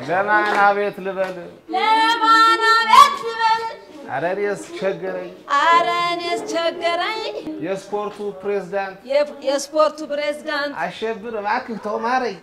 ለማን አቤት ልበል? ለማን አቤት ልበል? ኧረ እኔስ ቸገረኝ። ኧረ እኔስ ቸገረኝ። የስፖርቱ ፕሬዝዳንት የ- የስፖርቱ ፕሬዝዳንት አሸብር እባክህ ተው ማረኝ።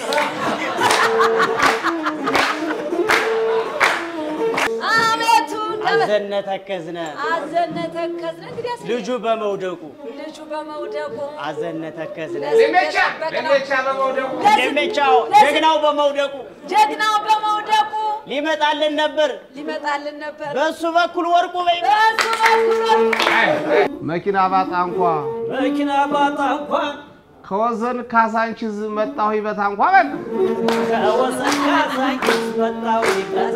አቤቱ እንደምን አዘነ ተከዝነ አዘነ ተከዝነ እንግዲህ ያስ- ልጁ በመውደቁ ልጁ በመውደቁ አዘነ ተከዝነ ለሜቻ ለሜቻ በመውደቁ ደሜቻው ጀግናው በመውደቁ ጀግናው በመውደቁ ሊመጣልን ነበር ሊመጣልን ነበር። በሱ በኩል ወርቁ በይ በእሱ በኩል ወርቁ መኪና ባጣ እንኳ መኪና ባጣ እንኳን ከወዘን ካሳንቺዝ መጣሁ ይበታ እንኳ በል ከወሰን ካሳንቺስ መጣሁ ይበታ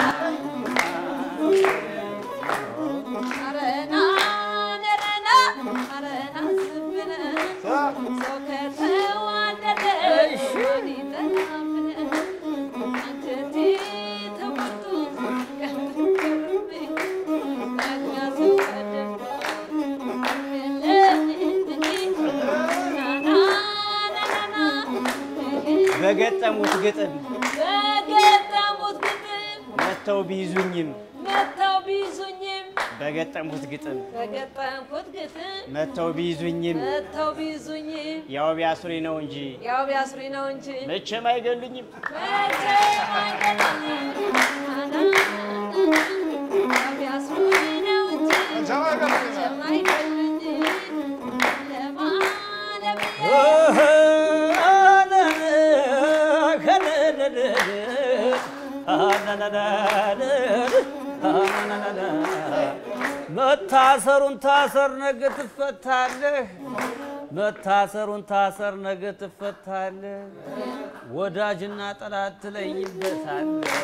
አረና ነረና አረና ስብነ ሰው ከተዋደደ ማን ይጠላብን? አንጀቴ ተቆርጦ ቀርብኝ ዳግማ ሰው ቀደምኩ የለብኝ ናና ነረና በገጠሙት ግጥም በገጠሙት ግጥም መተው ቢይዙኝም መተው ቢይዙኝም በገጠሙት ግጥም በገጠምኩት ግጥም መተው ቢይዙኝም መተው ቢይዙኝም ያው ቢያስሪ ነው እንጂ ያው ቢያስሩኝ ነው እንጂ መቼም አይገሉኝም። መቼም አይገሉኝም። ያው ቢያስሩኝ ነው እንጂ መቼም አይገሉኝም። ለማለም መታሰሩን ታሰር ነገ ትፈታለህ። መታሰሩን ታሰር ነገ ትፈታለህ። ወዳጅና ጠላት ትለይበታለህ።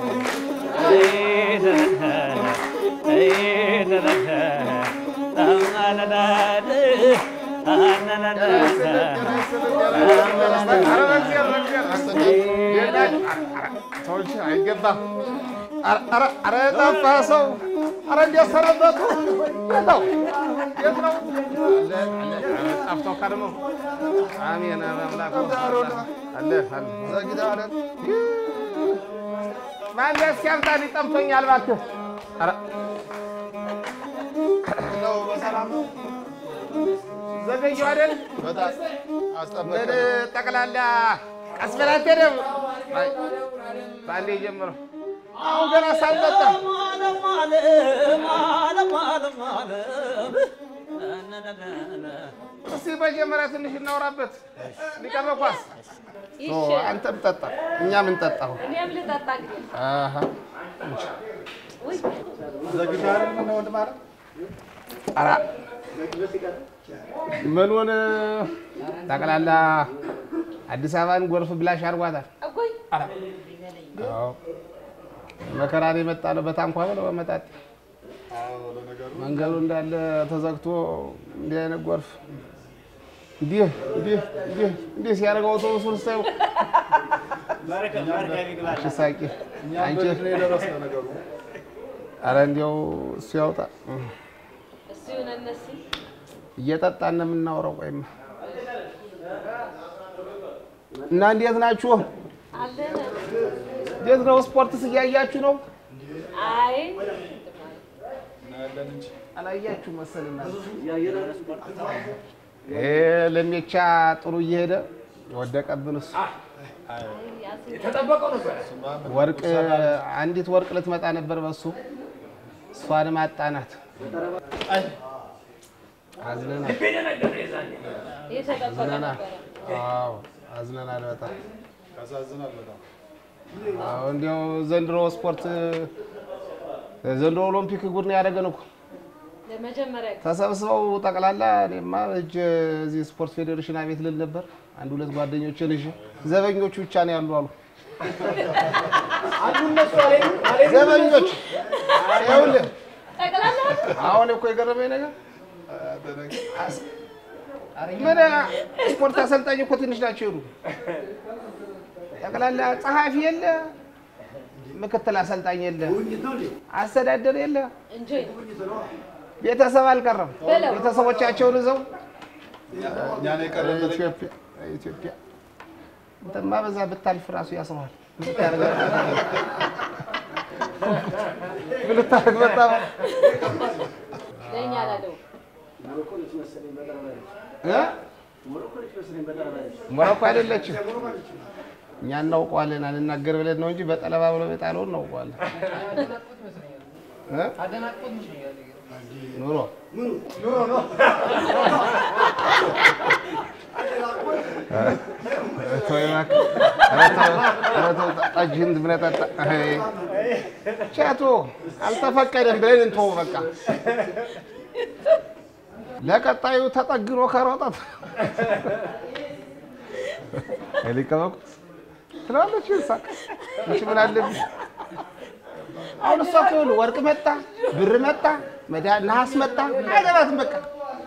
ሰዎች አይገባም። ኧረ ጠፋ ሰው ኧረ እንዴት ሰነበቱ? የት ነው የት ነው? ጠፍቶ ከርሞ አሜን አምላክ አለ አለ ማነው እስኪ አምጣልኝ ጠምቶኛል እባክህ። ኧረ ዘገየሁ አይደል? ምን ጠቅላላ ቀስ በላት አትሄድም? አይ፣ በአንዴ ጀምረው አሁን ገና ሳልጠጣ እስኪ መጀመሪያ ትንሽ እናውራበት። ሊቀርበ ኳስ ኦ፣ አንተም ጠጣ እኛም እንጠጣሁ። እኔም ልጠጣ እንግዲህ አሃ ውይ ኧረ ምኑን ጠቅላላ አዲስ አበባን ጎርፍ ብላሽ አድርጓታል። እጎይ አዎ መከራን የመጣ ነው። በታንኳ ነው በመጣጥ መንገዱ እንዳለ ተዘግቶ እንዲህ አይነት ጎርፍ እንዲህ እንዲህ እንዲህ እንዲህ ሲያደርገው አውቶቡሱን ስታዩ አንቺ ሳቂ አንቺ ኧረ እንዲያው እሱ ያውጣ እሱ ይሁን እነሱ እየጠጣን ነው የምናወራው። ቆይማ እና እንዴት ናችሁ? አለን እንዴት ነው? ስፖርትስ እያያችሁ ነው? አይ አላያችሁ መሰልና ይሄ ለሜቻ ጥሩ እየሄደ ወደቀብን። እሱ ወርቅ አንዲት ወርቅ ልትመጣ ነበር በሱ እሷንም አጣናት። አዝነናል የተጠበቀ አዝነናል። ነበረ አዎ አዝነናል በጣም አዎ። እንዲያው ዘንድሮ ስፖርት ዘንድሮ ኦሎምፒክ ጉድ ነው ያደረገን እኮ ለመጀመሪያ ጊዜ ተሰብስበው ጠቅላላ እኔማ እጅ እዚህ ስፖርት ፌዴሬሽን አቤት ልል ነበር። አንድ ሁለት ጓደኞችን እሺ፣ ዘበኞቹ ብቻ ነው ያሉ አሉ። ዘበኞች ይኸውልህ፣ ጠቅላላ አሁን እኮ የገረመኝ ነገር ምን ስፖርት አሰልጣኝ እኮ ትንሽ ናቸው ይሉ ጠቅላላ ጸሐፊ የለ፣ ምክትል አሰልጣኝ የለ፣ አስተዳደር የለ፣ እንጆይ ቤተሰብ አልቀረም። በለው። ቤተሰቦቻቸውን ይዘው ኢትዮጵያ ኢትዮጵያ እንትማ በዛ ብታልፍ ራሱ ያስረዋል። ምን ልታደርግ መጣ? ለእኛ ላለው እ? ሞሮኮ አይደለችም። እኛ እናውቀዋለን። አንናገር ብለን ነው እንጂ በጠለባ ብሎ የጣለውን እናውቀዋለን። እ? ኑሮ ተው እባክህ። ኧረ ተው፣ ኧረ ተው፣ ጠጅህን ብለህ ጠጣ። አይ፣ ቻቶ አልተፈቀደም ብለን እንተወው በቃ። ለቀጣዩ ተጠግኖ ከሮጠት ሊቀመቁ ትለዋለች። ሳቅ እሺ ምን አለብኝ? አሁን እሷ እኮ ይኸውልህ ወርቅ መጣ፣ ብር መጣ፣ መዳ- ነሐስ መጣ፣ አይገባትም በቃ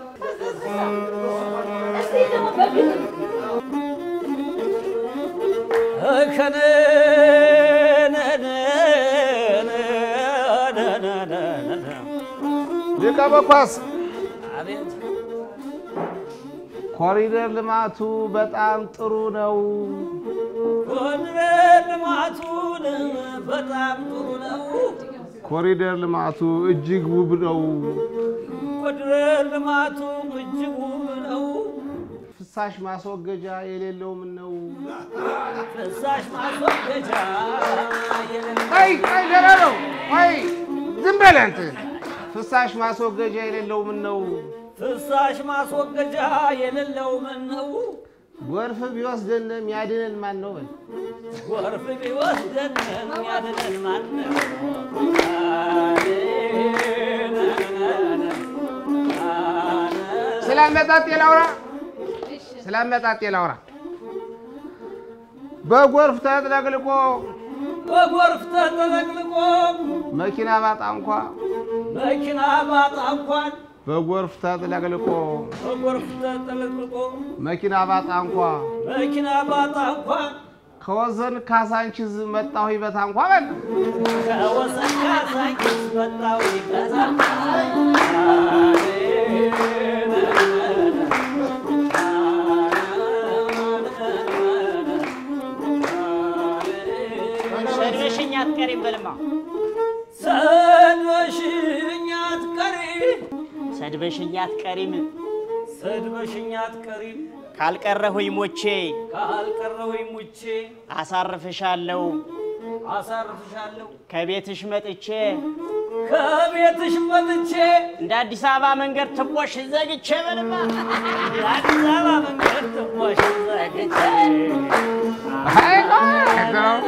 ሊቀ መኳስ አቤት ኮሪደር ልማቱ በጣም ጥሩ ነው። ኮሪደር ልማቱን በጣም ጥሩ ነው። ኮሪደር ልማቱ እጅግ ውብ ነው። ኮሪደር ልማቱ እጅግ ውብ ነው። ፍሳሽ ማስወገጃ የሌለው ምን ነው? ፍሳሽ ማስወገጃ የሌለው አይ አይ ደህና ነው። አይ ዝም በል አንተ። ፍሳሽ ማስወገጃ የሌለው ምን ነው? ፍሳሽ ማስወገጃ የሌለው ምን ነው? ጎርፍ ቢወስደን የሚያድነን ማን ነው? በል ጎርፍ ቢወስደን የሚያድነን ማን ነው? ስለ አመጣጤ ላውራ፣ ስለ አመጣጤ ላውራ። በጎርፍ ተጥለቅልቆ በጎርፍ ተጠለቅልቆ መኪና ባጣ እንኳ መኪና ባጣ እንኳን በጎርፍ ተጥለቅልቆ በጎርፍ ተጠለቅልቆ መኪና ባጣ እንኳ መኪና ባጣ እንኳን ከወሰን ካሳንቺዝ መጣሁ ይበታ እንኳ በል ከወሰን ካሳንቺስ መጣሁ ይበታ ሰድበሽኝ አትቀሪም በልማ ሰድበሽኝ አትቀሪ ሰድበሽኝ አትቀሪም ሰድበሽኝ አትቀሪም ካልቀረሁኝ ሞቼ ካልቀረሁኝ ሙቼ አሳርፍሻለሁ አሳርፍሻለሁ ከቤትሽ መጥቼ ከቤትሽ መጥቼ እንደ አዲስ አበባ መንገድ ትቦሽ ዘግቼ በልማ የአዲስ አበባ መንገድ ትቦሽ ዘግቼ አይ ቆይ ነው።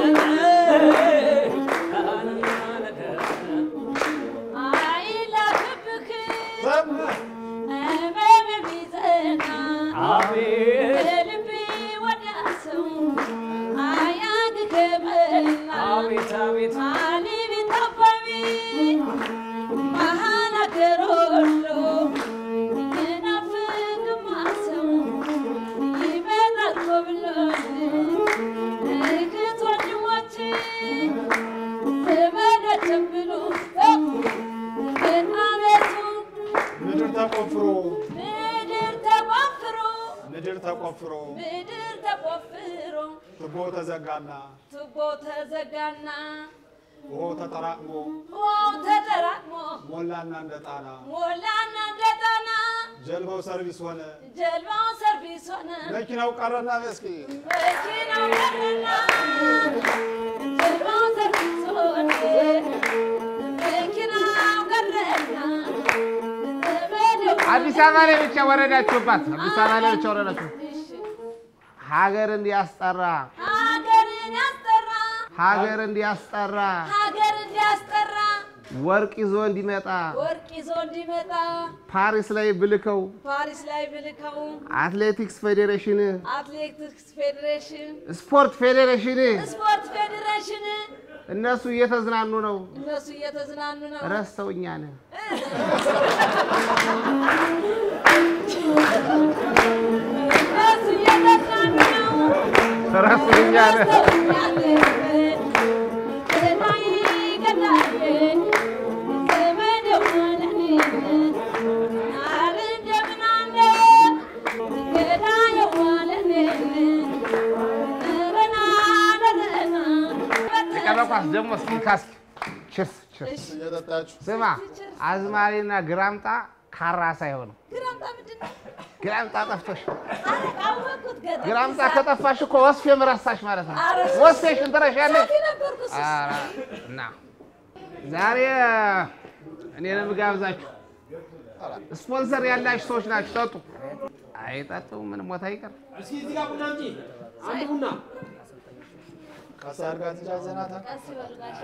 አይላክብክ እመም ቢጸና አቤት በልቤ ወዳሰው አያግክምና አቤት አቤት አሊ ቢታበቢ መሀል አገር ወሎ ይናፍቅማሰው ይመጣል ኮብሎል እህት ወንድሞች ዘመዶችም ብሎ ግን አቤቱ ምድር ተቆፍሮ ምድር ተቆፍሮ ምድር ተቆፍሮ ምድር ተቆፍሮ ትቦ ተዘጋና ቱቦ ተዘጋና ውሃው ተጠራቅሞ ውሃው ተጠራቅሞ ሞላና እንደ ጣና ሞላና እንደ ጣና ጀልባው ሰርቪስ ሆነ ጀልባው ሰርቪስ ሆነ መኪናው ቀረና መስኪ መኪናው ቀረና ጀልባው ሰርቪስ ሆነ መኪናው ቀረና ዘመዴው አዲስ አበባ ላይ ብቻ ወረዳችሁባት። አዲስ አበባ ላይ ብቻ ወረዳችሁ። እሺ ሀገር እንዲያስጠራ ሀገርን ያስጠራ ሀገር እንዲያስጠራ ሀገር እንዲያስጠራ ወርቅ ይዞ እንዲመጣ ወርቅ ይዞ እንዲመጣ ፓሪስ ላይ ብልከው ፓሪስ ላይ ብልከው አትሌቲክስ ፌዴሬሽን፣ አትሌቲክስ ፌዴሬሽን፣ ስፖርት ፌዴሬሽን ስፖርት ፌዴሬሽን እነሱ እየተዝናኑ ነው። እነሱ እየተዝናኑ ነው። ረስተውኛ ነ እነሱ እየተዝናኑ ነው። ረስተውኛ ነ ኳስ ደግሞ እስኪ ካስኪ ችርስ ችርስ። እየጠጣችሁ ስማ አዝማሪና ግራምጣ ካራ ሳይሆኑ ግራምጣ ምንድን ነው? ግራምጣ ጠፍቶሽ ኧረ አወኩት ገጠር ግራምጣ ከጠፋሽ እኮ ወስፌም ረሳሽ ማለት ነው። ኧረ እሱ- ወስፌሽን ትረሻለሽ። ሳፊ ነበርኩ እሱ ኧረ እና ዛሬ እኔንም ጋብዛችሁ ስፖንሰር ያላችሁ ሰዎች ናችሁ። ጠጡ። አይጠጡ ምን ሞታ ይቀር እስኪ እዚህ ጋር ቡና እንጂ አንድ ቡና ቀስ አድርጋ ትጃዘናታ ቀስ ይበል ጋሼ።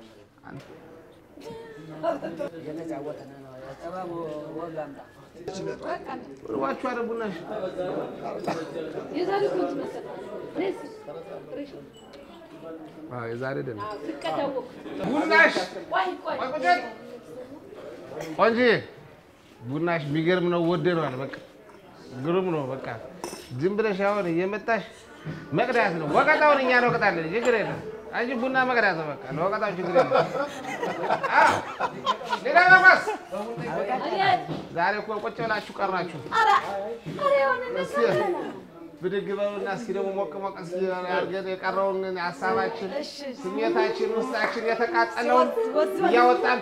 ርቧችሁ አረ ቡናሽ የዛሬ እኮ እንትን መሰለህ። እኔስ ቅሬሽ አዎ የዛሬ ደህና ስቀዳወቅ ቡናሽ ቆይ ቆይ ቆይ ቁጭ ቆንጂ ቡናሽ የሚገርም ነው። ወደነዋል። በቃ ግሩም ነው። በቃ ዝም ብለሽ አሁን እየመጣሽ መቅዳት ነው። ወቀጣውን እኛ እንወቅጣለን። ችግር የለም። አንቺ ቡና መቅዳት ነው። በቃ ለወቀጣው ችግር የለም። አዎ ሌላ ነፋስ አቤት ዛሬ እኮ ቁጭ ብላችሁ ቀራችሁ። ኧረ ኧረ የሆነ እስኪ ብድግ በሉና እስኪ ደግሞ ሞቅ ሞቅ እስኪ አድርገን የቀረውን ሀሳባችን፣ እሺ ስሜታችን፣ ውስጣችን የተቃጠለውን እያወጣን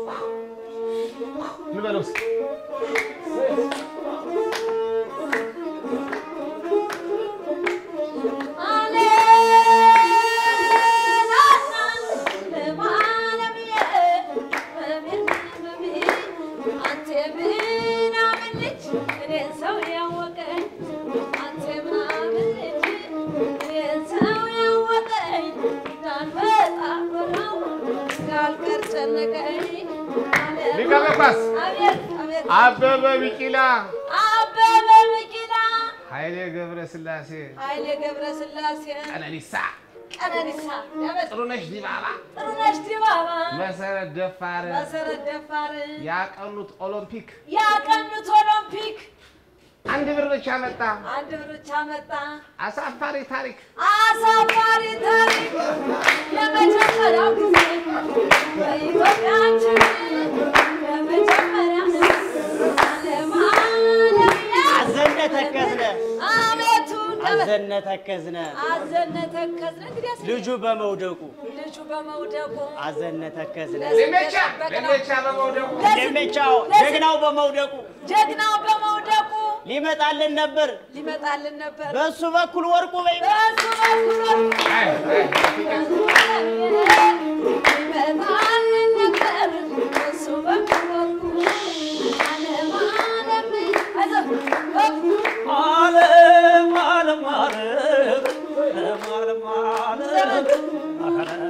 እንበለው እስኪ ሊቀ ጳጳስ አቤት አቤት አበበ ቢቂላ፣ አበበ ቢቂላ ኃይሌ ገብረ ስላሴ፣ ኃይሌ ገብረ ስላሴ ቀነኒሳ፣ ቀነኒሳ ያበጥ ጥሩነሽ ዲባባ፣ ጥሩነሽ ዲባባ መሰረት ደፋር መሰረት ደፋር ያቀኑት ኦሎምፒክ ያቀኑት ኦሎምፒክ አንድ ብር ብቻ መጣ። አንድ ብር ብቻ መጣ። አሳፋሪ ታሪክ አሳፋሪ ታሪክ ለመጀመሪያው ጊዜ በኢትዮጵያችን ለመጀመሪያ ለማለሚያ አዘነ ተከዝነ አቤቱ አዘነ ተከዝነ አዘነ ተከዝነ እንግዲህ አስ- ልጁ በመውደቁ ልጁ በመውደቁ አዘነ ተከዝነ ለሜቻ ለሜቻ በመውደቁ ለሜቻው ጀግናው በመውደቁ ጀግናው በመውደቁ ሊመጣልን ነበር ሊመጣልን ነበር። በሱ በኩል ወርቁ በይ በእሱ በኩል ወርቁ አይ አይ ይመጣልን ነበር። በእሱ በኩል ወርቁ ዓለም ዓለም አይዞህ ዓለም ዓለም ዓለም ዓለም ዓለም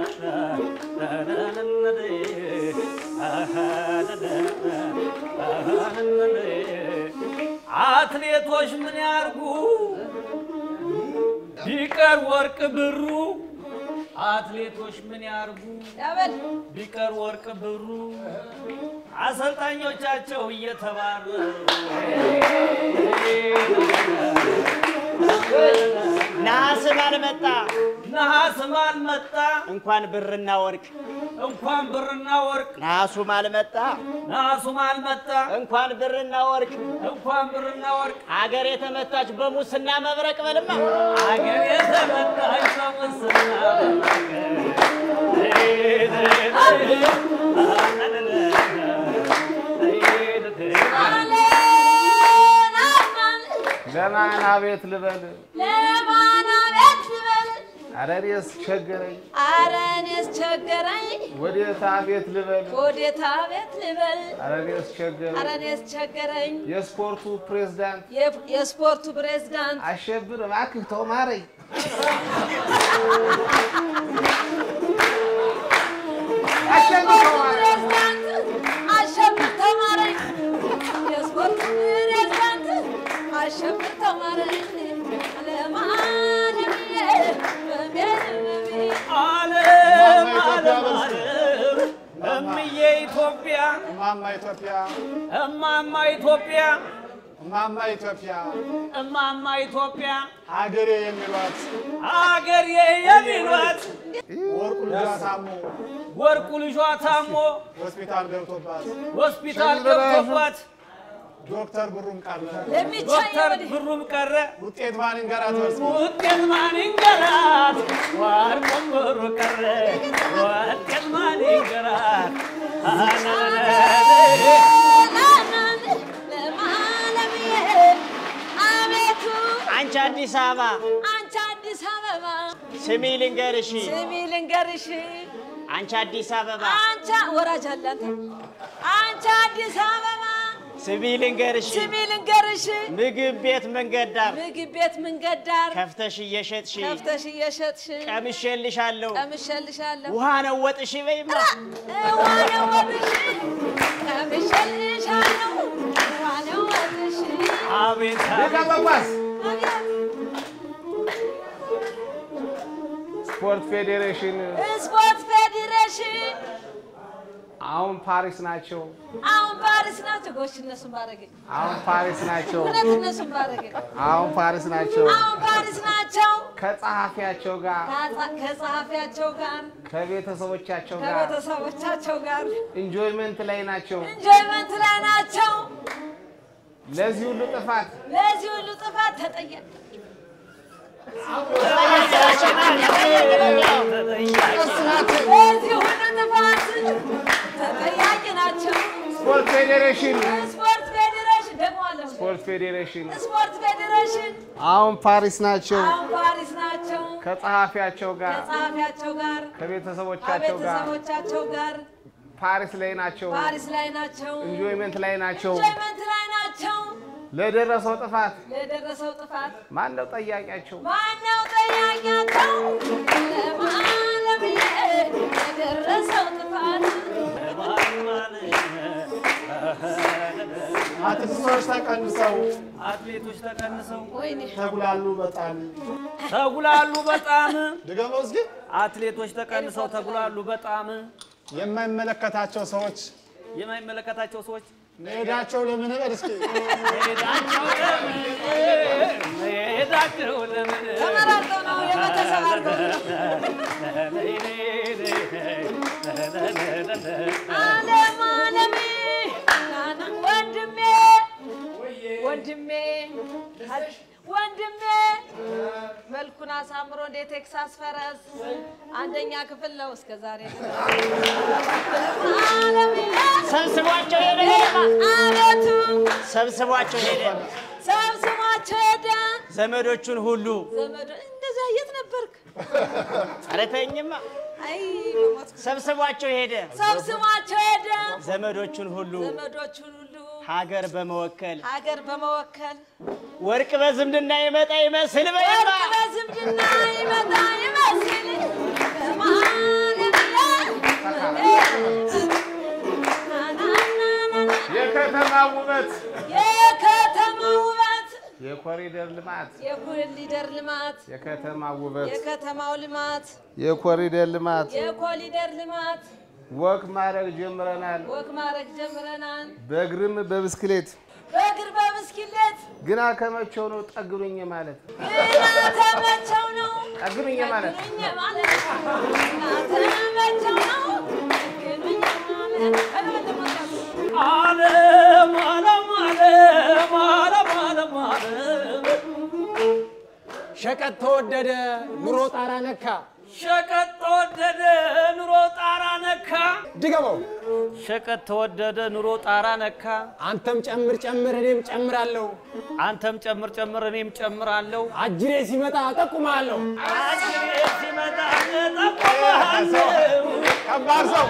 አትሌቶች ምን ያርጉ ቢቀር ወርቅ ብሩ አትሌቶች ምን ያርጉ ያበል ቢቀር ወርቅ ብሩ አሰልጣኞቻቸው እየተባረሩ ነሐስም አልመጣ ነሐስም አልመጣ እንኳን ብርና ወርቅ እንኳን ብርና ወርቅ ነሐሱም አልመጣ ነሐሱም አልመጣ እንኳን ብርና ወርቅ እንኳን ብርና ወርቅ አገር የተመታች በሙስና መብረቅ በልማ አገር የተመታች በሙስና አለን አማን ለማን አቤት ልበል? ለማን አቤት ልበል ኧረ እኔስ ቸገረኝ። ኧረ እኔስ ቸገረኝ ወዴት አቤት ልበል? ወዴት አቤት ልበል ኧረ እኔስ ቸገረኝ። ኧረ እኔስ ቸገረኝ የስፖርቱ ፕሬዝዳንት የ- የስፖርቱ ፕሬዝዳንት አሸብር እባክህ ተው ማረኝ። አሸብር ተው ማረኝ። ፕሬዝዳንት አሸብር ተማረኝ የስፖርቱ ፕሬዝዳንት አሸብር ተማረኝ ለማንዬ በሜልሜ ዓለም ዓለም ዓለም እምዬ ኢትዮጵያ እማማ ኢትዮጵያ እማማ ኢትዮጵያ እማማ ኢትዮጵያ እማማ ኢትዮጵያ ሀገሬ የሚሏት አገር የሚሏት ወርቁ ልጇ ታሞ ወርቁ ልጇ ታሞ ሆስፒታል ገብቶባት ሆስፒታል ገብቶባት ዶክተር ብሩም ቀረ ለሚቻየው ዶክተር ወዲህ ብሩም ቀረ ውጤት ማን ይንገራት በርስ ውጤት ማን ይንገራት? ወርቁም ብሩ ቀረ ውጤት ማን ይንገራት? ለማለምዬ አቤቱ አንቺ አዲስ አበባ አንቺ አዲስ አበባ ስሚ ልንገርሽ፣ ስሚ ልንገርሽ አንቺ አዲስ አበባ አንቺ ወራጅ አለ አንተ አንቺ አዲስ አበባ ስሚ ልንገርሽ፣ ስሚ ልንገርሽ ምግብ ቤት መንገድ ዳር ምግብ ቤት መንገድ ዳር ከፍተሽ እየሸጥሽ ከፍተሽ እየሸጥሽ ቀምሼልሻለሁ። ቀምሼልሻለሁ ውሃ ነው ወጥሽ በይማ ዋነው ወጥሽ ቀምሼልሻለሁ ዋነው ወጥሽ አቤት ሊቀ ጳጳስ ስፖርት ፌዴሬሽን ስፖርት ፌዴሬሽን አሁን ፓሪስ ናቸው። አሁን ፓሪስ ናቸው። ጎሽ እነሱን ባረገኝ አሁን ፓሪስ ናቸው። እውነት እነሱን ባረገኝ አሁን ፓሪስ ናቸው። አሁን ፓሪስ ናቸው። ከጸሐፊያቸው ጋር ከጸ- ከጸሐፊያቸው ጋር ከቤተሰቦቻቸው ጋር ከቤተሰቦቻቸው ጋር ኢንጆይመንት ላይ ናቸው። ኢንጆይመንት ላይ ናቸው። ለዚህ ሁሉ ጥፋት ለዚህ ሁሉ ጥፋት ተጠያቂ ለዚህ ሁሉ ጥፋት ተጠያቂ ናቸው። ስፖርት ፌዴሬሽን ስፖርት ፌዴሬሽን ደግሞ አለ ስፖርት ፌዴሬሽን ስፖርት ፌዴሬሽን አሁን ፓሪስ ናቸው። አሁን ፓሪስ ናቸው። ከጸሐፊያቸው ጋር ከጸሐፊያቸው ጋር ከቤተሰቦቻቸው ጋር ከቤተሰቦቻቸው ጋር ፓሪስ ላይ ናቸው። ፓሪስ ላይ ናቸው። ኢንጆይመንት ላይ ናቸው። ኢንጆይመንት ላይ ናቸው። ለደረሰው ጥፋት ለደረሰው ጥፋት ማን ነው ጠያቂያቸው? ማነው ጠያቂያቸው? ለማለምዬ ለደረሰው ጥፋት አትሌቶች ተቀንሰው አትሌቶች ተቀንሰው ወይኔ ተጉላሉ በጣም ተጉላሉ በጣም ድገመው እስኪ አትሌቶች ተቀንሰው ተጉላሉ በጣም የማይመለከታቸው ሰዎች የማይመለከታቸው ሰዎች መሄዳቸው ለምን በል እስኪ መሄዳቸው ለምን መሄዳቸው ለምን ተመራርጠው ነው የቤተሰብ አድርገው ነው። አለም አለሜ ናና ወንድሜ ወንድሜ ወንድሜ መልኩን አሳምሮ እንደ ቴክሳስ ፈረስ አንደኛ ክፍል ነው እስከ ዛሬ ሰብስቧቸው ሄደ አቤቱ ሰብስቧቸው ሄደ ሰብስቧቸው ሄደ ዘመዶቹን ሁሉ ዘመዶ እንደዚያ የት ነበርክ? ኧረ ተይኝማ አይ በሞትኩ። ሰብስቧቸው ሄደ ሰብስቧቸው ሄደ ዘመዶቹን ሁሉ ዘመዶቹን ሁሉ ሀገር በመወከል ሀገር በመወከል ወርቅ በዝምድና ይመጣ ይመስል በይማ ወርቅ በዝምድና ይመጣ ይመስል የከተማ ውበት፣ የከተማ ውበት የኮሪደር ልማት፣ የኮሪደር ልማት የከተማ ውበት፣ የከተማው ልማት የኮሪደር ልማት የኮሪደር ልማት ወክ ማድረግ ጀምረናል። ወግ ማድረግ ጀምረናል። በእግርም በብስክሌት በእግር በብስክሌት ግና ከመቼው ነው ጠግኑኝ ማለት ግና ተመቸው ነው ጠግኑኝ ማለት ግኑኝ ማለት ግና ተመቸው ነው ግኑኝ ማለት ዓለም ዓለም ዓለም ዓለም ዓለም ዓለም ሸቀጥ ተወደደ፣ ኑሮ ጣራ ነካ። ሸቀጥ ተወደደ ኑሮ ጣራ ነካ። ድገመው። ሸቀጥ ተወደደ ኑሮ ጣራ ነካ። አንተም ጨምር ጨምር፣ እኔም ጨምራለሁ። አንተም ጨምር ጨምር እኔም ጨምራለሁ። አጅሬ ሲመጣ እጠቁምሃለሁ። አጅሬ ሲመጣ እጠቁምሃለሁ። ከባድ ሰው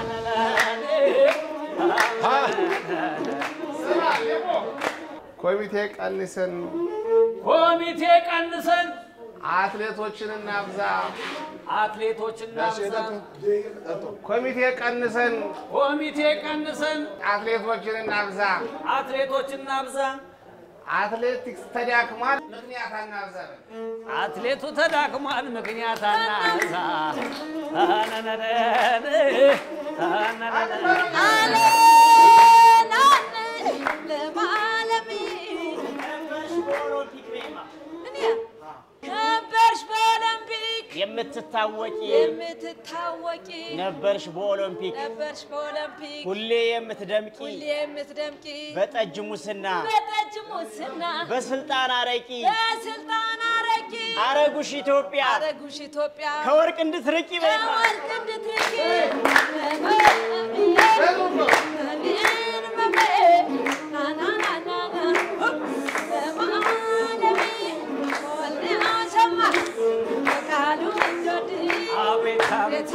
ኮሚቴ ቀንሰን ኮሚቴ ቀንሰን አትሌቶችን እናብዛ። አትሌቶችን እናብዛ። ኮሚቴ ቀንሰን ኮሚቴ ቀንሰን አትሌቶችን እናብዛ። አትሌቶችን እናብዛ። አትሌቲክስ ተዳክሟል፣ ምክንያት አናብዛ። አትሌቱ ተዳክሟል፣ ምክንያት አናብዛ። ከበርሽ በኦሎምፒክ የምትታወቂ የምትታወቂ ነበርሽ በኦሎምፒክ ነበርሽ በኦሎምፒክ ሁሌ የምትደምቂ ሁሌ የምትደምቂ በጠጅ ሙስና በጠጅ ሙስና በስልጣን አረቂ በስልጣን አረቂ አረጉሽ ኢትዮጵያ አረጉሽ ኢትዮጵያ ከወርቅ እንድትርቂ በይማ ከወርቅ እንድትርቂ አቤት አቤት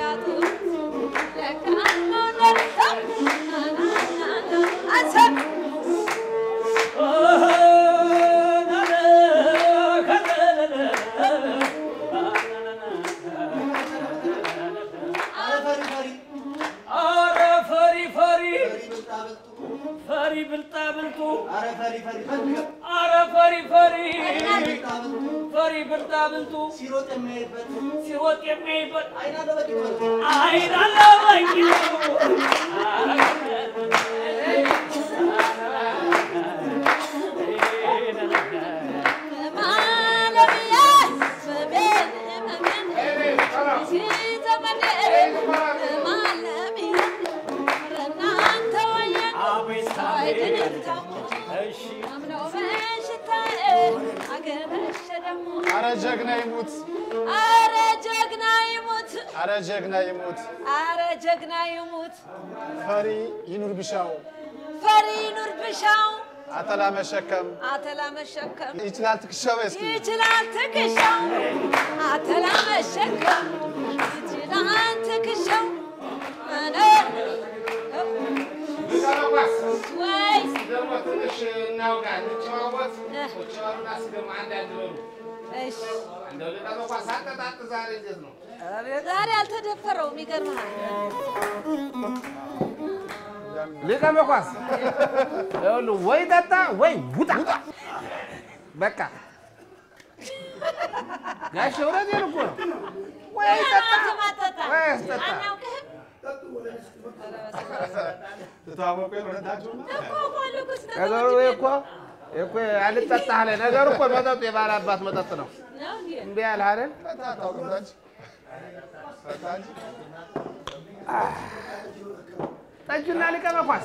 አረ ፈሪ ፈሪ ፈሪ ብልጣ ብልጡ አረ ፈሪ ፈሪ ፈሪ ብልጣ ብልጡ ሲሮጥ የሚያይበት አይን አለበኝ አቤት አቤት እሺ አረ ጀግና ይሙት፣ አረ ጀግና ይሙት፣ አረ ጀግና ይሙት፣ አረ ጀግና ይሙት፣ ፈሪ ይኑር ቢሻው፣ ፈሪ ኑር ብሻው፣ አተላ መሸከም አተላ መሸከም ይችላል ትከሻው እስኪ ይችላል ትከሻው፣ አተላ መሸከም ይችላል ትከሻው። አነ ሊቀመቋስ ወይ ደግሞ ትንሽ እናውጋ እንጨዋወት። ቁጭ በሉና እስኪ ደግሞ አንዳንድ በሉ። እሺ፣ እንደው ሊቀመቋስ አጠጣጥ ዛሬ እንዴት ነው? ዛሬ አልተደፈረውም። ይገርምሃል። ሊቀመቋስ ይኸውልህ ወይ ጠጣ ወይ ውጣ። በቃ ጋሼ እውነቴን እኮ ነው። ወይ ጠጣ ማጠጣ ወይ አስጠጣ። አናውቅህም ትተዋወቁ የሆነታችሁ እኮ እኮ ልኩ ስትጠጣ ነገሩ ይሄ እኮ ይሄ እኮ አልጠጣ አለ። ነገሩ እኮ መጠጡ የባለ አባት መጠጥ ነው። ነው እንዴ? እምቢ አልህ አይደል? አታውቅም ታች ታች ጠጅና ሊቀመቋስ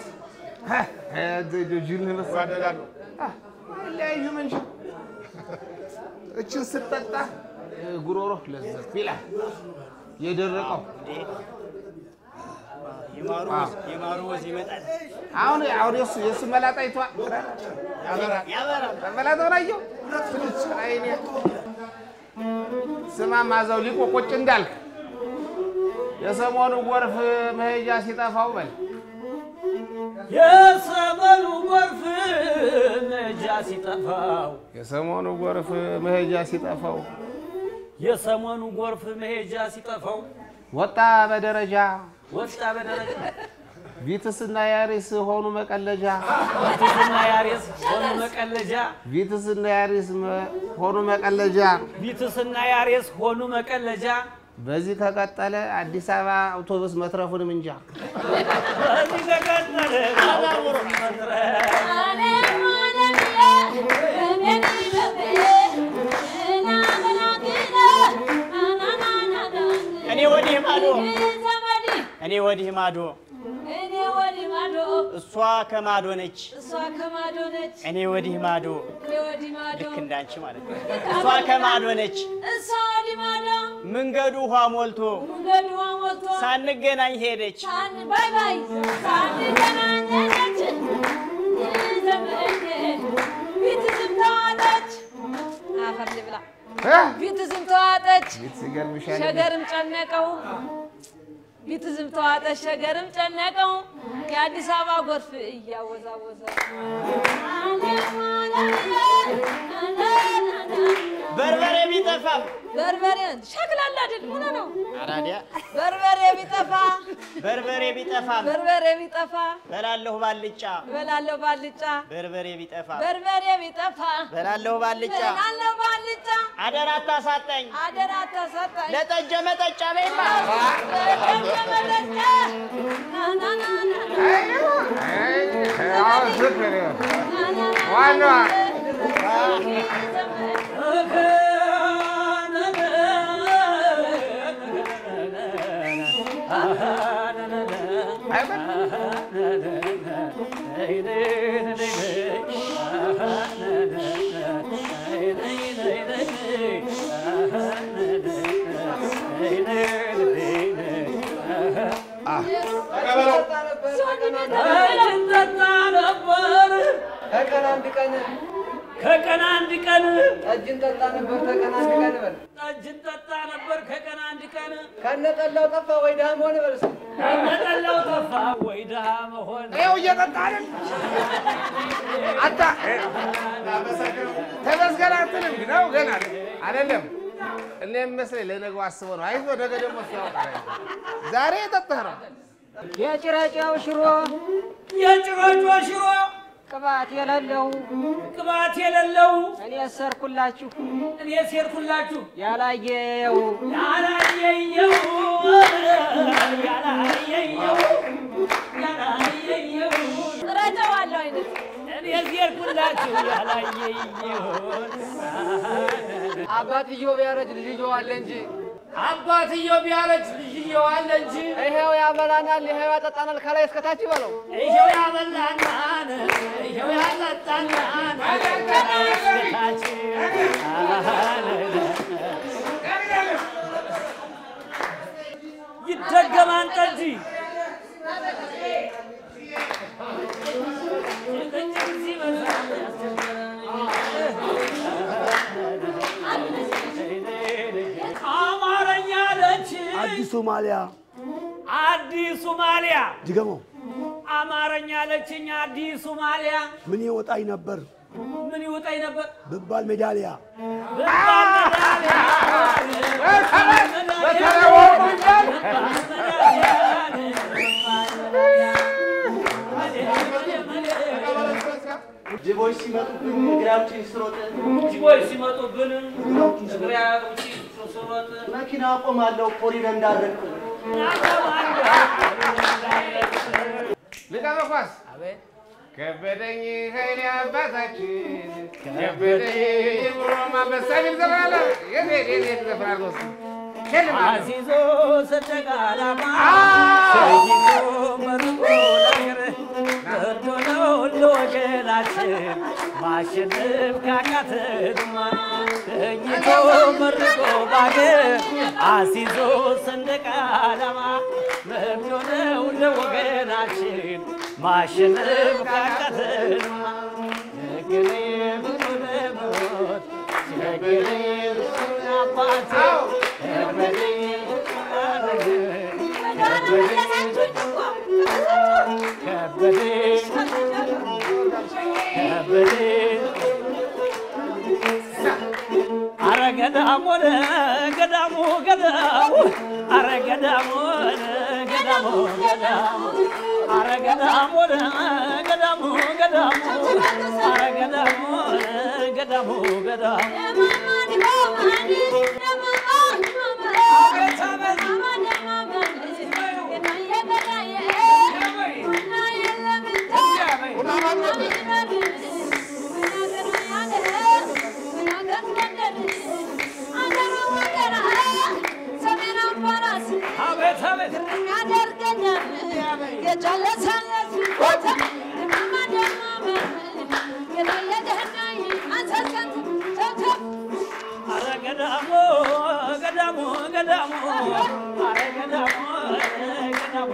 ጅል መሰለህ። ይዋደዳሉ። አይለያዩም እንጂ እችን ስትጠጣ ጉሮሮ ለዘብ ይላል። የደረቀው የማሩ አዎ። ወዝ- የማሩ ወዝ ይመጣል አሁን አሁን የሱ የሱ መላጣ ይቷ ያበራል። ያበራል። መላጣውን አየሁ። አይኔ ስማ ማዛው ሊቆ ቁጭ እንዳልክ የሰሞኑ ጎርፍ መሄጃ ሲጠፋው በል የሰመኑ ጎርፍ ነጃ ሲጠፋው የሰሞኑ ጎርፍ መሄጃ ሲጠፋው የሰሞኑ ጎርፍ መሄጃ ሲጠፋው ወጣ በደረጃ ወጣ በደረጃ ቪትስና ያሪስ ሆኑ መቀለጃ ቢትስና ያሬስ ሆኑ መቀለጃ ቪትስና ያሪስ መ- ሆኑ መቀለጃ። ቢትስና ያሬስ ሆኑ መቀለጃ በዚህ ከቀጠለ አዲስ አበባ አውቶቡስ መትረፉንም እንጃ። በዚህ ተቀጠለ አውቶቡስ መትረፍ እኔ ወዲህ ማዶ እኔ ወዲህ ማዶ እኔ ወዲህ ማዶ እሷ ከማዶ ነች እሷ ከማዶ ነች እኔ ወዲህ ማዶ እኔ ወዲህ ማዶ ልክ እንዳንቺ ማለት ነው። እሷ ከማዶ ነች እሷ ወዲህ ማዶ መንገዱ ውሃ ሞልቶ መንገዱ ሞልቶ ሳንገናኝ ሄደች። ሳን ባይ ባይ ሳንገናኘች ዘመዴ ፊት ዝም ተዋጠች አፈር ልብላ እ? ፊት ዝም ተዋጠች ቪትስ ይገርምሻል። ሸገርም ጨነቀው ፊት ዝም ተዋጠች ሸገርም ጨነቀው የአዲስ አበባ ጎርፍ እያወዛወዘ በርበሬ ቢጠፋም በርበሬ ሸክላላ አይደል ሆኖ ነው አራዲያ በርበሬ ቢጠፋ በርበሬ ቢጠፋም በርበሬ ቢጠፋ በላለሁ ባልጫ በላለሁ ባልጫ በርበሬ ቢጠፋ በርበሬ ቢጠፋ በላለሁ ባልጫ በላለሁ ባልጫ አደራ አታሳጠኝ አደራ ተሰጠኝ ለጠጀ መጠጫ በይማ አይ፣ አሁን ፍቅር ዋናዋ ተቀበለው። እንጠጣ ነበር ከቀን አንድ ቀን ከቀን አንድ ቀን ጠጅ እንጠጣ ነበር። ከቀን አንድ ቀን በል ጠጅ እንጠጣ ነበር ከቀን አንድ ቀን ከነጠላው ጠፋ ወይ ድሃ መሆን በል እስኪ። ከነጠላው ጠፋ ወይ ድሃ መሆን ይኸው እየጠጣ አይደል? አታ ተመስገን አትልም ግን ነው ገና አይደለም። እኔ የሚመስለኝ ለነገው አስበው ነው። አይዞህ ነገ ደግሞ እሱ ያውቃል። ዛሬ የጠጣህ ነው። የጭረጫው ሽሮ የጭሮጮ ሽሮ ቅባት የሌለው ቅባት የሌለው እኔ ሰርኩላችሁ እኔ ሴርኩላችሁ ያላየው ያላየየው ያላየየው ያላየየው ጥረጨዋለሁ አይነት እኔ ሴርኩላችሁ ያላየየው አባትየው ቢያረጅ ልጅየው አለ እንጂ አባትየው ቢያረጅ ልጅየው አለ እንጂ ይሄው ያበላናል፣ ይሄው ያጠጣናል ከላይ እስከታች ይበለው። ይኸው ያበላናን ይኸው ያጠጣናን እስከታችን ይደገማን ጠጅ አማርኛ ለች አዲስ ሶማሊያ አዲስ ሶማሊያ ድገመው። አማርኛ ለችኝ አዲስ ሶማሊያ ምን ይወጣኝ ነበር ምን ይውጣኝ ነበር ብባል ሜዳሊያ ብባል መዳሊያ በተለይ ወርቁ ይባል ጅቦች ሲመጡብን እግራችን ስሮጥ ጅቦች ሲመጡብን እግሪያችን ስሮጥ መኪና አቆማለሁ ኮሪደር እንዳረቅ ልቀመ ኳስ ከበደኝ ኃይሌ አባታችን ከበደኝ ብሎ ማንበሳ የሚል ዘፈን አለ። የት የት የት የት ዘፈን አለ እሱ? የለም አለ። አሲዞ ሰንደቅ ዓላማ አዎ። ሰይቶ መርቆ ለአገር መርዶ ነው ለወገናችን ማሸነፍ ካቃተንማ ተኝቶ መርቆ ባገር አሲዞ ሰንደቅ ዓላማ መርዶ ነው ለወገናችን ማሸነፍ ካቃተንማ ሸገሬ ብዙ ለሞት ሸገሬ ብዙ አባቴ ከበዴ ከበዴ ከበዴ አረ ገዳሙ ሆነ ገዳሙ ገዳሙ አረ ገዳሙ ሆነ ገዳሙ ገዳሙ አረ ገዳሙ ሆነ ገዳሙ ገዳሙ አረ ገዳሙ ሆነ ገዳሙ ገዳሙ አቤት አቤት አረ ገዳሙ ገዳሙ ገዳሙ አረ ገዳሙ ገዳሙ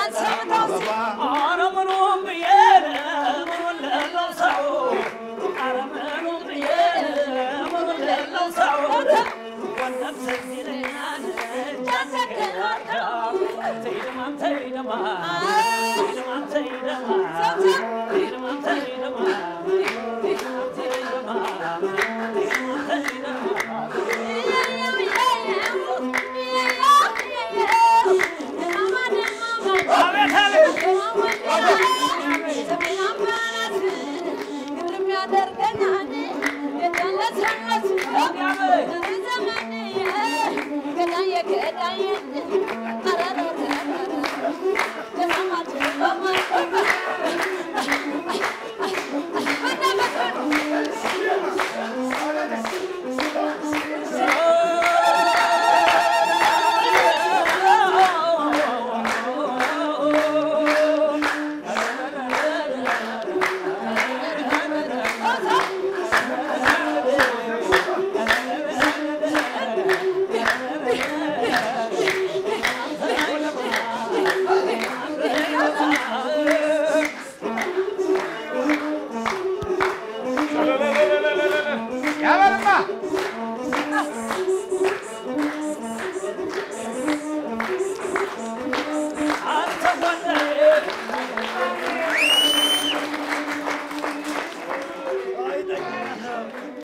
አረ ምኑም ብዬ ምኑን ለለው ሰው አረ ምኑም ብዬ ምኑን ለለው ሰው ወንደም ትዝ ይለኛል ተይደማም ተይደማ ተይደማም ተይደማ ተይደማም ተይደማ ተይደማም ተይደማ